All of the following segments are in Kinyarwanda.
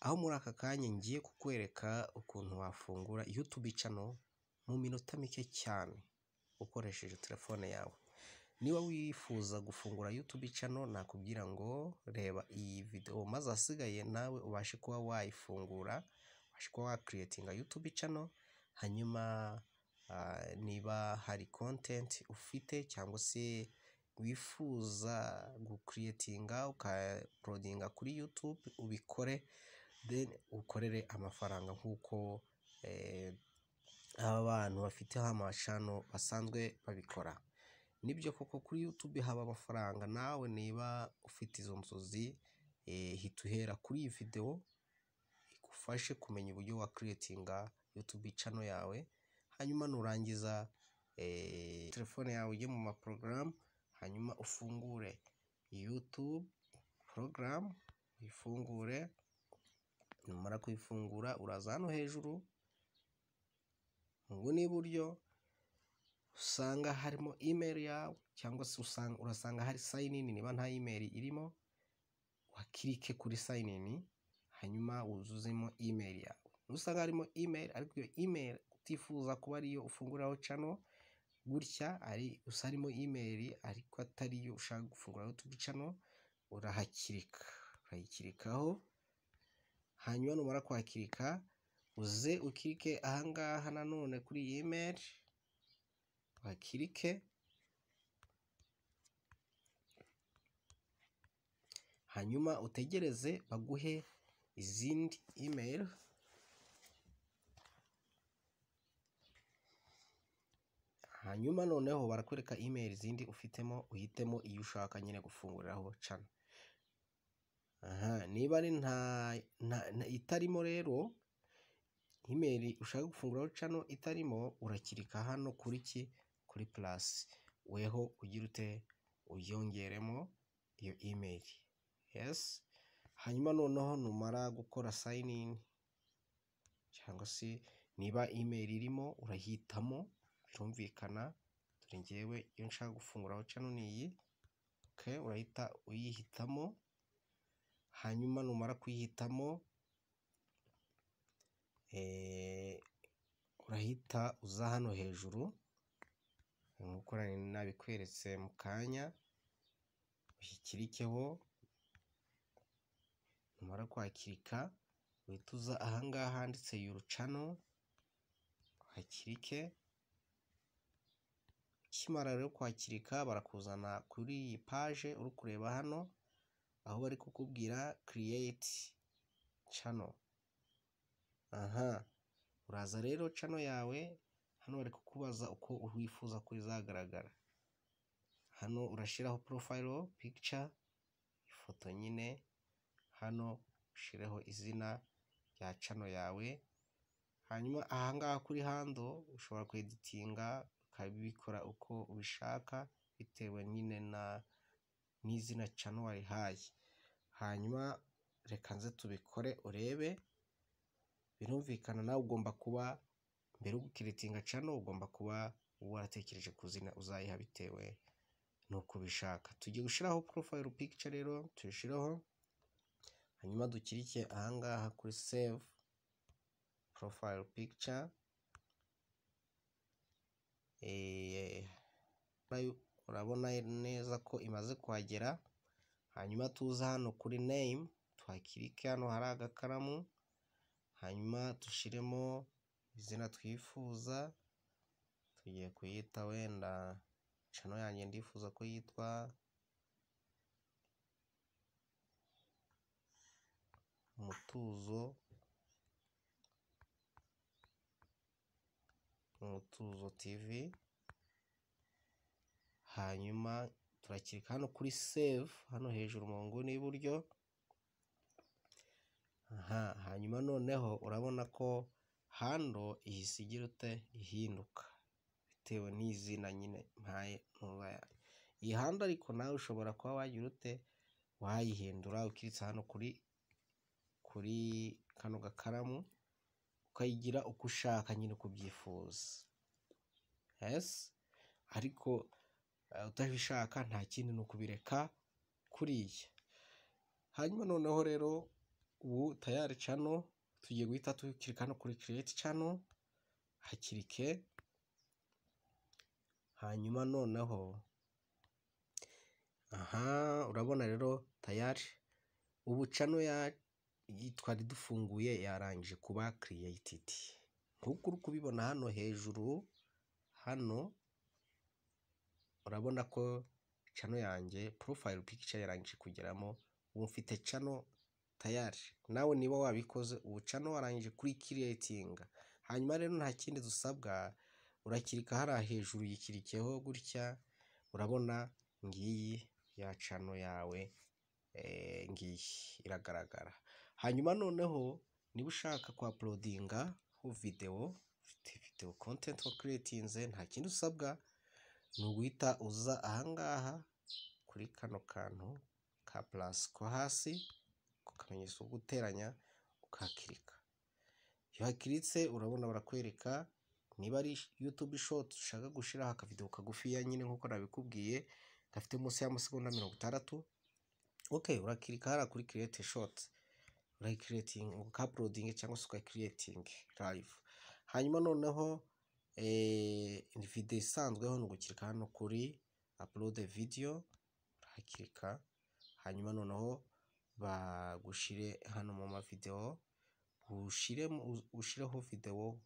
aho muri aka kanya ngiye kukwereka ukuntu wafungura YouTube channel mu minota mike cyane ukoresheje telefone yawe, niba wifuza gufungura YouTube channel nakubwira ngo reba iyi video maze ahasigaye nawe ubashe kuba wayifungura, ubashe kuba wakiretinga YouTube channel hanyuma niba hari content ufite cyangwa se wifuza gukiretinga ukayapolodinga kuri YouTube ubikore then ukorere amafaranga nk'uko abantu bafiteho amacano basanzwe babikora, nibyo koko kuri YouTube haba amafaranga nawe niba ufite izo nzozi hita uhera kuri iyi video igufashe kumenya uburyo wakiretinga YouTube channel yawe, hanyuma nurangiza telefone yawe ujye mu maporogaramu hanyuma ufungure YouTube porogaramu uyifungure, numara kuyifungura uraza hano hejuru mu nguni y'iburyo usanga harimo email yawe cyangwa se urasanga hari sayini ini niba nta email irimo wakirike kuri sayini ini hanyuma wuzuzemo email yawe, nusanga harimo email ariko iyo email utifuza kuba ariyo ufunguriraho channel gutya ari gusa harimo email ariko atari yo ushaka gufungura YouTube channel urahakirika, urayikirikaho hanyuma numara kwakirika uze ukirike aha ngaha nanone kuri iyi email uhakirike hanyuma utegereze baguhe izindi email hanyuma noneho barakwereka email zindi ufitemo uhitemo iyo ushaka nyine gufunguriraho channel, niba ari itarimo rero email ushaka gufunguraho channel itarimo urakirika hano kuri ki kuri plus weho ugira ute uyongeremo iyo email yes, hanyuma noneho numara gukora sign in cyangwa se niba email irimo urahitamo birumvikana dore ngewe iyo nshaka gufunguraho channel ni iyi okay, urahita uyihitamo hanyuma numara kuyihitamo urahita uza hano hejuru nk'uko nabikweretse mu kanya uyikirikeho numara kwakirika uhita uza aha ngaha handitse yuru channel uhakirike ukimara rero kwakirika barakuzana kuri iyi paje uri kureba hano aho bari kukubwira create channel aha uraza rero channel yawe hano bari kukubaza uko wifuza ko izagaragara hano urashyiraho profile picture ifoto nyine hano ushireho izina rya channel yawe hanyuma ahangaha kuri hando ushobora kweditinga ukabikora uko ubishaka bitewe nyine na n'izina channel warihaye hanyuma reka nze tubikore urebe birumvikana nawe ugomba kuba mbere yo gukiretinga channel ugomba kuba waratekereje ku zina uzayiha bitewe n'uko ubishaka tugiye gushyiraho profile picture rero tuyishyiraho hanyuma dukirike ahangaha kuri save profile picture urabona neza ko imaze kuhagera hanyuma tuze hano kuri name twakirike hano hari agakaramu hanyuma dushyiremo izina twifuza tugiye kuyita wenda cano yanjye ndifuza ko yitwa umutuzo umutuzo tv hanyuma turakirika hano kuri save hano hejuru mu nguni y'iburyo aha hanyuma noneho urabona ko hando ihise igira ute ihinduka bitewe n'izina nyine mpaye iyi hando ariko nawe ushobora kuba wagira ute wayihindura ukiritse hano kuri kuri kano gakaramu ukayigira uko ushaka nyine uko ubyifuza yesi ariko utabishaka nta kindi ni ukubireka kuriya hanyuma noneho rero ubu tayari cano tugiye guhita tukirika hano kuri create cano hakirike hanyuma noneho aha urabona rero tayari ubu cano ya twari dufunguye yarangije kuba created nk'uko uri kubibona hano hejuru hano urabona ko cano yanjye profile picture yarangije kugeramo ubu mfite cano tayari nawe niba wabikoze ubu cano warangije kuri creating hanyuma rero nta kindi dusabwa urakirika hariya hejuru yikirikeho gutya urabona ngiyi ya cano yawe eh, ngiyi iragaragara hanyuma noneho niba ushaka kwa uploadinga videwo ufite videwo content wakiriyetinze nta kindi usabwa ni uguhita uza ahangaha kuri kano kantu ka purasi ko hasi ku kamenyetso ko guteranya ukahakirika iyo hakiritse urabona barakwereka niba ari yutube shoti ushaka gushyiraho akavidewo kagufiya nyine nk'uko nabikubwiye gafite munsi y'amasegonda mirongo itandatu ok urakirika hariya kuri kiriyete shoti urayikiriyetinga ukapulodinga cyangwa se ukayikiriyetinga rayivu hanyuma noneho videwo isanzweho ni ugukirika hano kuri apulode videyo urahakirika hanyuma noneho bagushyire hano mu mavidewo ushyireho videwo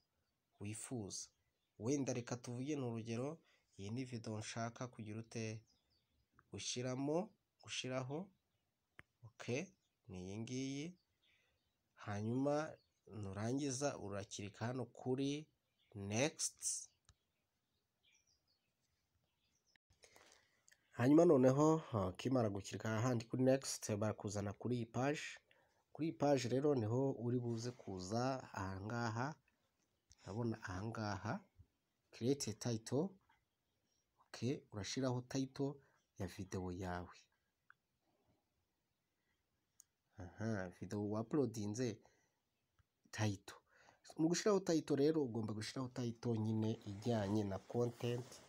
wifuza wenda reka tuvuge ni urugero iyi ni videwo nshaka kugira ute ushyiramo ushyiraho oke ni iyi ngiyi hanyuma nurangiza urakirika hano kuri nekisiti hanyuma noneho ukimara gukirika ahandi kuri nekisiti barakuzana kuri iyi paji kuri iyi paji rero niho uri buze kuza ahangaha urabona ahangaha kirete tayito oke urashyiraho tayito ya videwo yawe aha videwo wapulodinze tayito mu gushyiraho tayito rero ugomba gushyiraho tayito nyine ijyanye na kontenti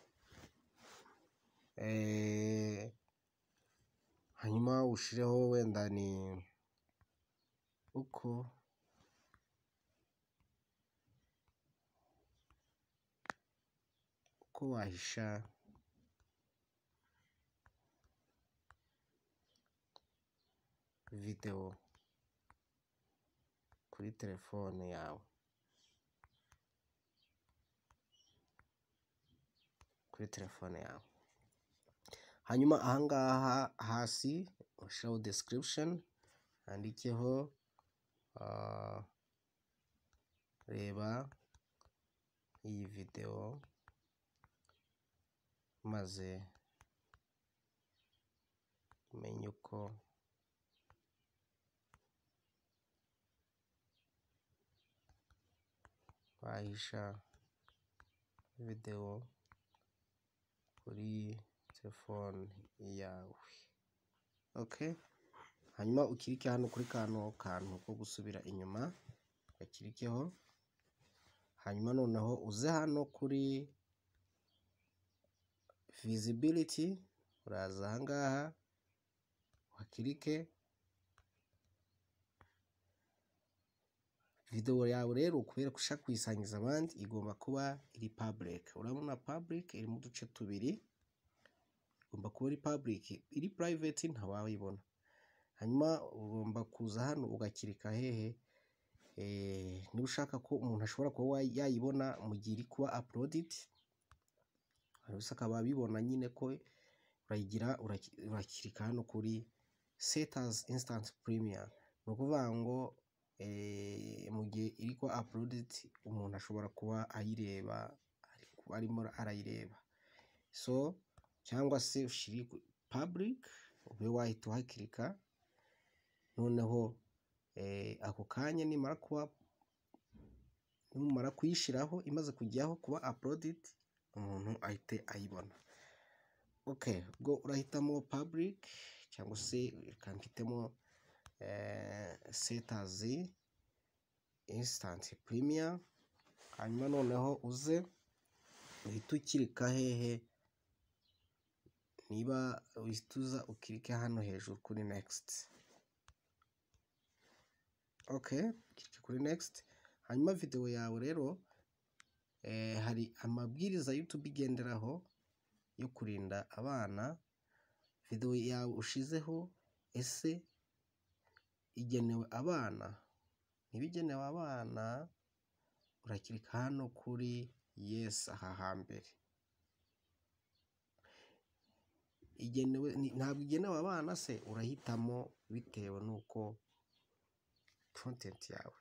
hanyuma ushireho wenda ni uko uko wahisha videwo kuri telefone yawe kuri telefone yawe hanyuma ahangaha hasi ushyiraho description handikeho ah, reba iyi videwo maze umenye uko wahisha videwo kuri telefone yawe ok hanyuma ukirike hano kuri kano kantu ko gusubira inyuma gakirikeho hanyuma noneho uze hano kuri visibility uraza ahangaha uhakirike videwo yawe rero kubera ko ushaka kuyisangiza abandi igomba kuba iri public urabona public irimo uduce tubiri igomba kuba iri public iri private ntawayibona hanyuma ugomba kuza hano ugakirika hehe niba ushaka ko umuntu ashobora kuba yayibona mu gihe iri kuba uploaded gusa akaba abibona nyine ko urayigira urakirika hano kuri setas instant premier ni ukuvuga ngo mu gihe iri kuba apuruditi umuntu ashobora kuba ayireba arimo arayireba so cyangwa se ushyiri paburike ube wahita uhakirika noneho ako kanya nimara kuba nimumara kuyishyiraho imaze kujyaho kuba apuruditi umuntu ahite ayibona oke ubwo urahitamo paburike cyangwa se reka mfitemo setazi insitanti primiya hanyuma noneho uze uhita ukirika hehe niba uhita uza ukirike hano hejuru kuri nekisiti okay kuri next hanyuma videwo yawe rero eh, hari amabwiriza youtube igenderaho yo kurinda abana videwo yawe ushizeho ese igenewe abana niba igenewe abana urakirika hano kuri yes aha hambere igenewe ni- ntabwo igenewe abana se urahitamo bitewe n'uko content yawe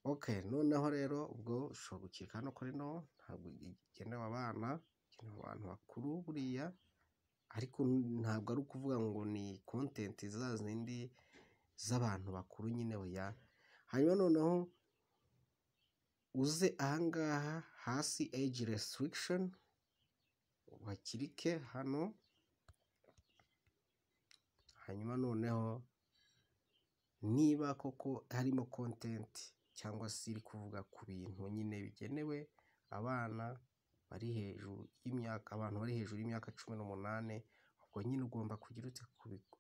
okay noneho rero ubwo ushobora gukirika hano kuri no ntabwo igenewe abana igenewe abantu bakuru buriya ariko ntabwo ari ukuvuga ngo ni content za zindi z'abantu bakuru nyine oya hanyuma noneho uze ahangaha hasi age restriction uhakirike hano hanyuma noneho niba koko harimo content cyangwa se iri kuvuga ku bintu nyine bigenewe abana bari hejuru y'imyaka abantu bari hejuru y'imyaka cumi n'umunani ubwo nyine ugomba kugira ute kubigo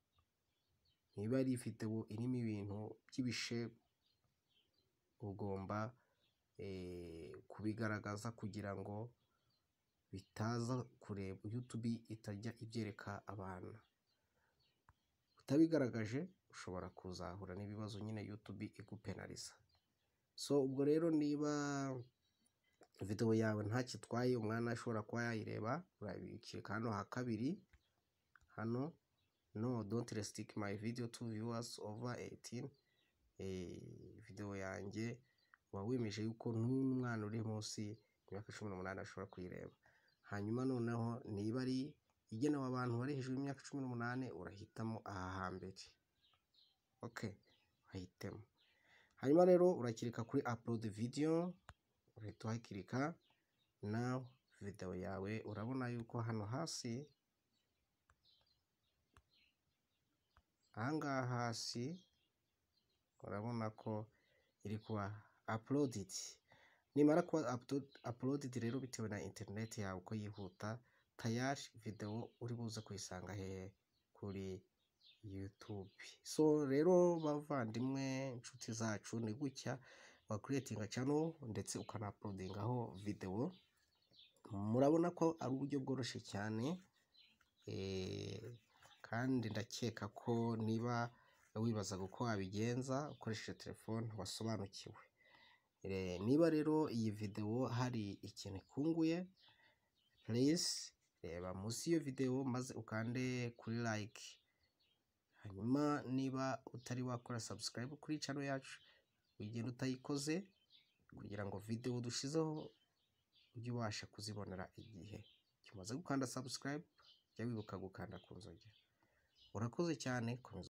niba ari ifite ubu irimo ibintu by'ibishegu ugomba eh, kubigaragaza kugira ngo bitaza kureba youtube itajya ibyereka abana utabigaragaje ushobora kuzahura n'ibibazo nyine youtube igupenaliza so ubwo rero niba videwo yawe ntacyo itwaye umwana ashobora kuba yayireba urabikirika hano ha kabiri hano no don't restrict my video to viewers over 18 eh, video yanjye uba wemeje yuko n'umwana uri munsi y'imyaka cumi n'umunani ashobora kuyireba hanyuma noneho niba ari igenewe abantu bari hejuru y'imyaka cumi n'umunani urahitamo aha hambere okay urahitemo hanyuma rero urakirika kuri upload video ugahita uhakirika nawe video yawe urabona yuko hano hasi ahangaha hasi urabona ko iri kuba uploaded nimara kuba upto- uploaded rero bitewe na internet yawe uko yihuta tayari videwo uri buze kuyisanga hehe kuri youtube so rero bavandimwe inshuti zacu ni gutya wa creating channel ndetse ukana uploadingaho videwo murabona ko ari uburyo bworoshye cyane eh, kandi ndakeka ko niba wibaza uko wabigenza ukoresheje telefone wasobanukiwe Eh, niba rero iyi videwo hari ikintu ikunguye pureyisi reba munsi y'iyo videwo maze ukande kuri like hanyuma niba utari wakora subscribe kuri channel yacu ugenda utayikoze kugira ngo videwo dushyizeho ujye ubasha kuzibonera igihe kimaze gukanda subscribe jya wibuka gukanda ku nzogera urakoze cyane komeza